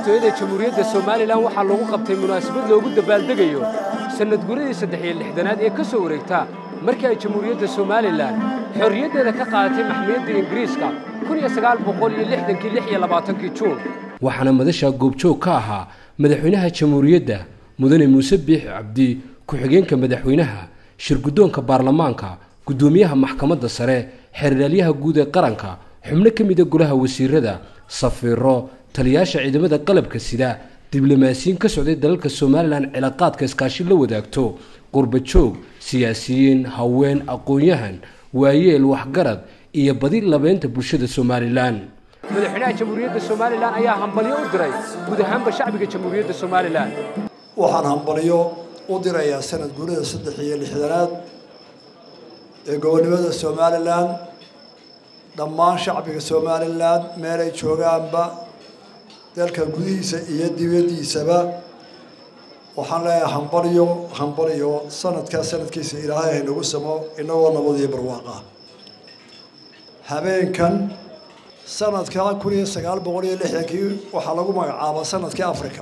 madaxtooyada jamhuuriyadda somalilan waxaa lagu qabtay munaasabad loogu dabaaldegayo sannadguradii saddex iyo lixdanaad ee ka soo wareegta markii ay jamhuuriyadda somalilan xorriyaddeeda ka qaadatay maxmiyadda ingiriiska kun iyo sagaal boqol iyo lixdankii lix iyo labaatankii juun waxaana madasha goobjoog ka ahaa madaxweynaha jamhuuriyadda mudane muuse biix cabdi ku-xigeenka madaxweynaha shirguddoonka baarlamaanka guddoomiyaha maxkamadda sare xeerdhaalyaha guud ee qaranka xubno ka mida golaha wasiirada safiiro taliyaasha ciidamada qalabka sida diblomaasiyiin ka socday dalalka somalilan cilaaqaadka iskaashi la wadaagto qurbajoog siyaasiyiin haween aqoon-yahan waayeel waxgarad iyo badi labeynta bulshada somalilan madaxweynaha jamhuuriyadda somalilan ayaa hambalyo u diray guud ahaanba shacbiga jamhuuriyadda somalilan waxaan hambalyo u dirayaa sanad guurida saddex iyo lixdanaad ee gobonnimada somalilan dhammaan shacbiga somalilan meelay joogaanba dalka gudihiisa iyo dibaddiisaba waxaan leeyahay hambalyo hambalyo sanadkaa sanadkiisa ilaahay haynagu samo inagoo nabad iyo barwaaqa habeenkan sanadka kun iyo sagaal boqol iyo lixdankii waxaa lagu magacaaba sanadkii africa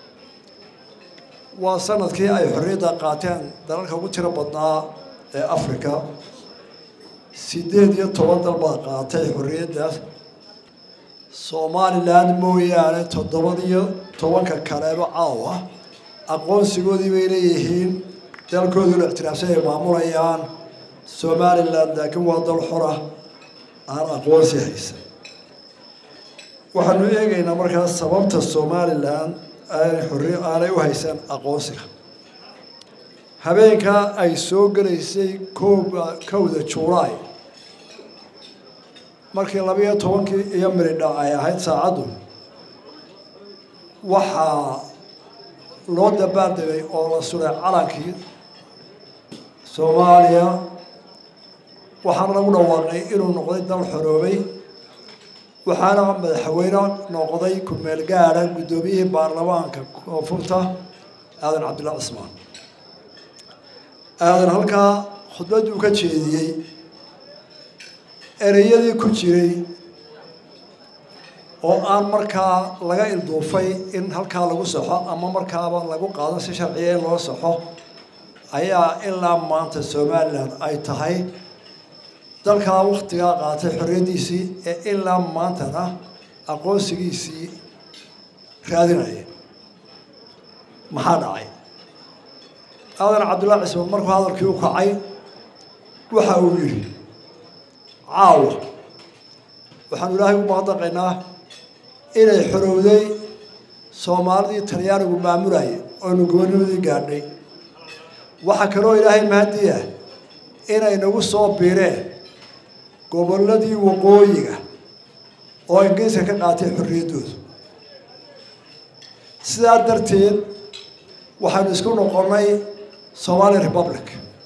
waa sanadkii ay xorriyadda qaateen dalalka ugu tiro badnaa ee africa siddeed iyo toban dal baa qaatay xorriyaddaas somalilan mooyaane toddobadiyo tobanka kaleeba caawa aqoonsigoodii bay leeyihiin dalkooduna ictiraafsan ay maamulayaan somalilan laakiin waa dal xora aan aqoonsi haysan waxaanu eegaynaa markaas sababta somalilan aanay xorri aanay u haysan aqoonsiga habeenkaa ay soo gelaysay kooba kowda juulaay markii labiyo tobankii iyo miridha ay ahayd saacaddu waxaa loo dabaaldegay oo la suray calankii soomaaliya waxaana lagu dhawaaqay inuu noqday dal xoroobay waxaana madaxweyne noqday ku-meel gaadha guddoomiyihii baarlamaanka koonfurta aadan cabdillah cismaan aadan halkaa khudbadduu ka jeediyey ereyadii ku jiray oo aan markaa laga ilduufay in halkaa lagu saxo ama markaaba lagu qaado si sharciya in loo saxo ayaa ilaa maanta somalilan ay tahay dalkaa waktigaa qaatay xorriyaddiisii ee ilaa maantana aqoonsigiisii raadinaya maxaa dhacay aadan cabdullahi cismaan markuu hadalkii u kacay waxa uu yidhi caawa waxaanu ilaahay u mahadnaqaynaa inay xorowday soomaalidii talyaanigu maamulayay oonu gobonimadii gaadhay waxaa kaloo ilaahay mahadii ah inay nagu soo biireen gobolladii waqooyiga oo ingiriiska ka qaatay xorriyaddooda sidaa darteed waxaynu isku noqonnay somali republic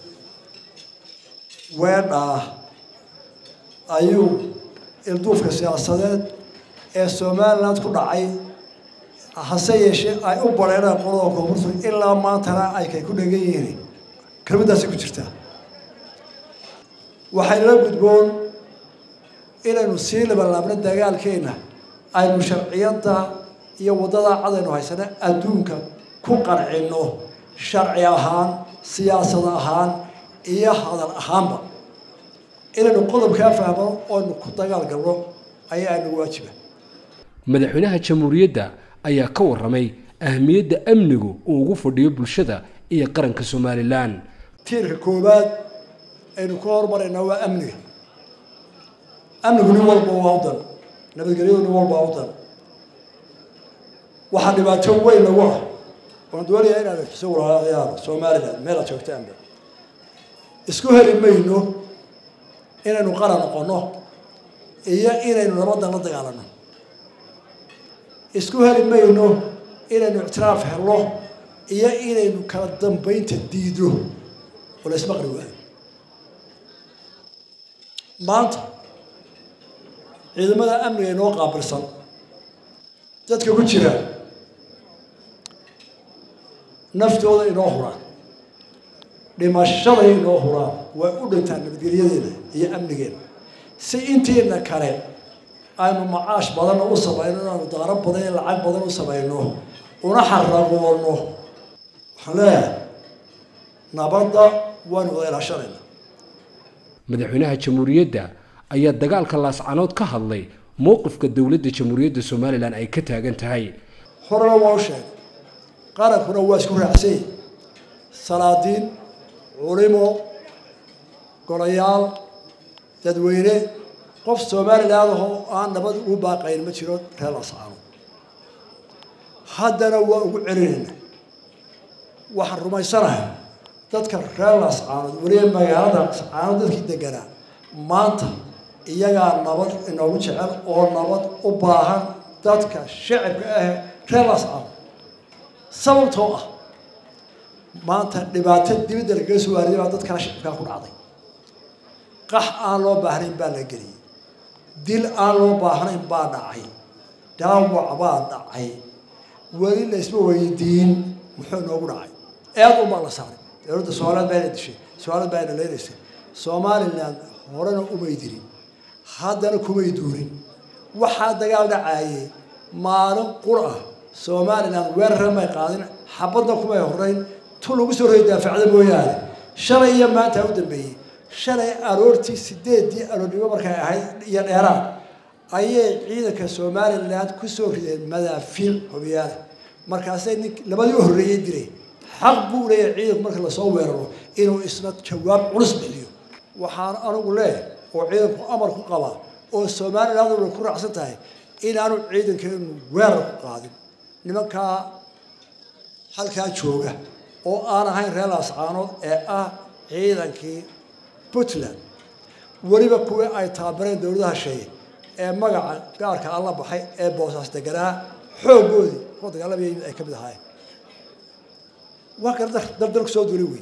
weedhaa ayuu ilduufka siyaasadeed ee somaliland ku dhacay hase yeeshee ay u bareereen qolada koonfurta ilaa maantana ay kay ku dhegan yihiin kelmaddaasi ku jirtaa waxaynala gudboon inaynu sii labalaabno dagaalkeenna aynu sharciyadda iyo waddada cadaynu haysana adduunka ku qancinno sharci ahaan siyaasad ahaan iyo hadal ahaanba inaynu qodobkaa fahmo oonu ku dagaal galno ayaa nagu waajiba madaxweynaha jamhuuriyadda ayaa ka warramay ahmiyadda amnigu uu ugu fadhiyo bulshada iyo qaranka somalilan tiirka koowaad aynu ku hormaraynaa waa amniga amnigu nin walba waa u dan nabadgelyadu nin walba waa u dan waxaa dhibaato weyn lagu ah waan doonayaa inaad xuso walaalayaal somaliland meel aad joogtaanba isku heli mayno inaynu qaran noqonno iyo inaynu nabadda la dagaalano isku heli mayno inaynu ictiraaf helno iyo inaynu kala dambaynta diido oo la ismaqli waayo maanta ciidamada amniga inoo qaabilsan dadka ku jira naftooda inoo huraan dhimashaday inoo huraan way u dhintaan nabadgelyadeena iyo amnigeena si intiina kale aynu macaash badanna u samayno inaanu daaro badan iyo lacag badan u samayno una xaragoono waxaan leeyahay nabadda waanu wada ilaashanayna madaxweynaha jamhuuriyadda ayaa dagaalka laascanood ka hadlay mowqifka dowladda jamhuuriyadda somalilan ay ka taagan tahay horena waa u sheegay qarankuna waa isku raacsanyay salaadiin culimo golayaal dadweyne qof somaliland ahoo aan nabad ugu baaqayn ma jiro reer laascaanood haddana waa ugu celinayna waxaan rumaysanahay dadka reer laascaanood weliba magaalada laascaanood dadkii deganaa maanta iyagaa nabad inoogu jecel oo nabad u baahan dadka shacibka ah reer laascaanood sababtoo ah maanta dhibaato dibadda lagaga soo waariday baa dadkana shacibkaa ku dhacday qax aan loo baahnayn baa la geliyey dil aan loo baahnayn baa dhacay dhaawac baa dhacay weli laysma weydiin muxuu noogu dhacay eed unbaa la saaray dowladda somaliland baa ina dishay somaliland baa ina leynaysay somaliland horena umay dirin haddana kumay duurin waxaa dagaal dhacaayey maalin qur ah somaliland weerara may qaadin xabadna kumay horeyn tu lagu soo roy daafacda mooyaane shalay iyo maanta u dambeeyey shalay aroortii sideedii aroornimo markay ahayd iyo dheeraan ayay ciidanka somaliland kusoo rideen madaafiic hobiyaale markaasay nin labadii u horreeyey diray xaq buu leeyahay ciidanku marka lasoo weeraro inuu isna jawaab culus bixiyo waxaan anigu leeyahay oo ciidanku amar ku qabaa oo somaliland way ku raacsan tahay inaanu ciidankeenu weerar ku qaadin nimankaa halkaa jooga oo aan ahayn reer laascaanood ee ah ciidankii puntland weliba kuwii ay taabareen dowladaha sheeye ee magaca gaarka alla baxay ee boosaas deganaa xooggoodii kuwa dagaalamaya ay ka mid ahaayeen waa kale dardar ku soo duli wey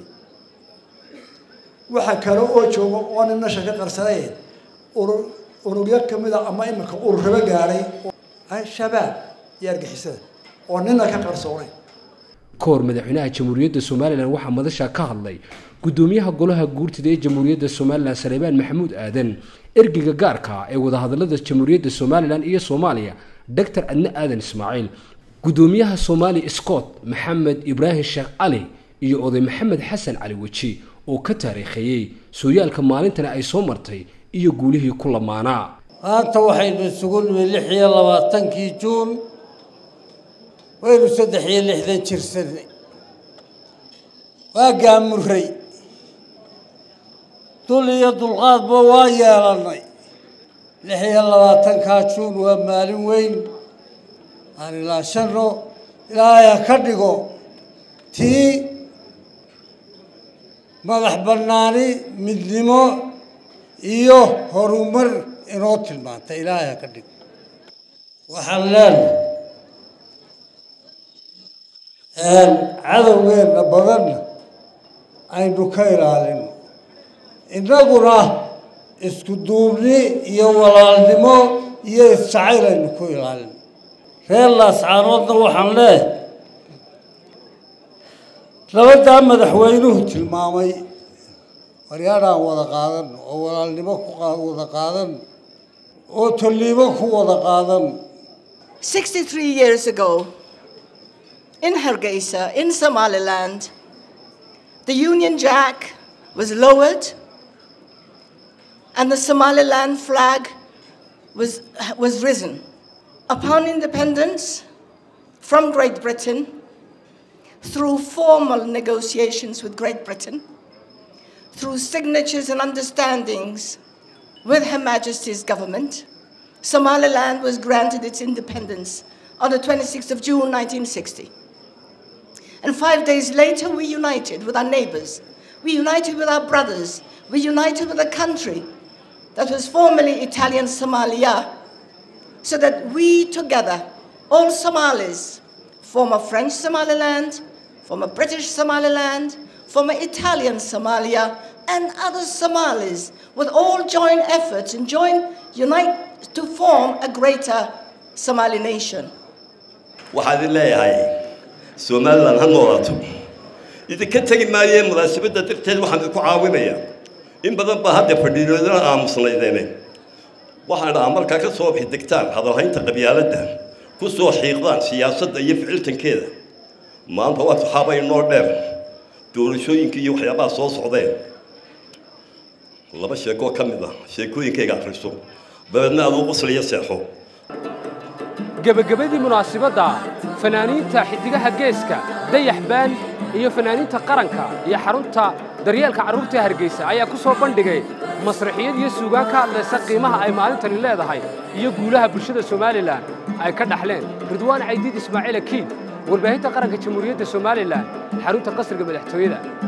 waxa kale oo jooga oo nin nasha ka qarsanayn urur ururyo kamid a ama iminka ururraba gaadhay al-shabaab iyo argixisada oo nina ka qarsoonayn ka hor madaxweynaha jamhuuriyadda somalilan waxaa madasha ka hadlay guddoomiyaha golaha guurtida ee jamhuuriyadda somalilan saleebaan maxamuud aadan ergeyga gaarka ee wadahadalada jamhuuriyadda somalilan iyo soomaaliya doctor adne aadan ismaaciil guddoomiyaha soomaali scott maxamed ibraahim sheekh cali iyo oday maxamed xasan cali weji oo ka taariikheeyey sooyaalka maalintana ay soo martay iyo guulihii ku lamaanaa maanta waxaynu isugu nimi lix iyo labaatankii juun waynu saddex iyo lixdan jirsanay waa gaamuray dul iyo dulqaadba waa yeelannay lix iyo labaatankaa juun waa maalin weyn aan ilaashanno ilaahaya ka dhigo tii madax bannaani midnimo iyo horumar inoo tilmaanta ilaahaya ka dhigo waxaan leenahay cadowgeenna badanna aynu ka ilaalino innaguna isku duubni iyo walaalnimo iyo isjacayl aynu ku ilaalino reer laascaanoodna waxaan leeyahay labadaa madaxweynuhu tilmaamay waryaadhaan wada qaadan oo walaalnimo ku wada qaadan oo tolliimo ku wada qaadan 63 years ago, in Hargeisa, in Somaliland, the Union Jack was lowered and the Somaliland flag was, was risen. Upon independence from Great Britain, through formal negotiations with Great Britain, through signatures and understandings with Her Majesty's government, Somaliland was granted its independence on the 26th of June 1960. And five days later, we united with our neighbors. We united with our brothers. We united with a country that was formerly Italian Somalia, so that we together, all Somalis, former French Somaliland, former British Somaliland, former Italian Somalia, and other Somalis, would all join efforts and join, unite to form a greater Somali nation. waxaad leeyahay somalilan ha noolaato idinka tegi maayee munaasabadda darteed waxaan idinku caawinayaa in badan baa hadda fadhiidoodana aamusnaydeen waxaan dhahaa markaa ka soo xidegtaan hadalhaynta qabyaaladda ku soo xiiqdaan siyaasadda iyo ficiltankeeda maanta waa saxaaba inoo dheer doorashooyinka iyo waxyaabaha soo socdeen laba sheekoo ka mid ah sheekooyinkayga akhriso dabeedna aad u qosliya seexo gebagabadii munaasibadda fanaaniinta xiddigaha geeska dayax baan iyo fanaaniinta qaranka iyo xarunta daryeelka carruurta hargeysa ayaa ku soo bandhigay masraxiyad iyo suugaan ka hadlaysa qiimaha ay maalintani leedahay iyo guulaha bulshada somalilan ay ka dhaxleen ridwaan caydiid ismaaciil akiid warbaahinta qaranka jamhuuriyadda somalilan xarunta qasriga madaxtooyada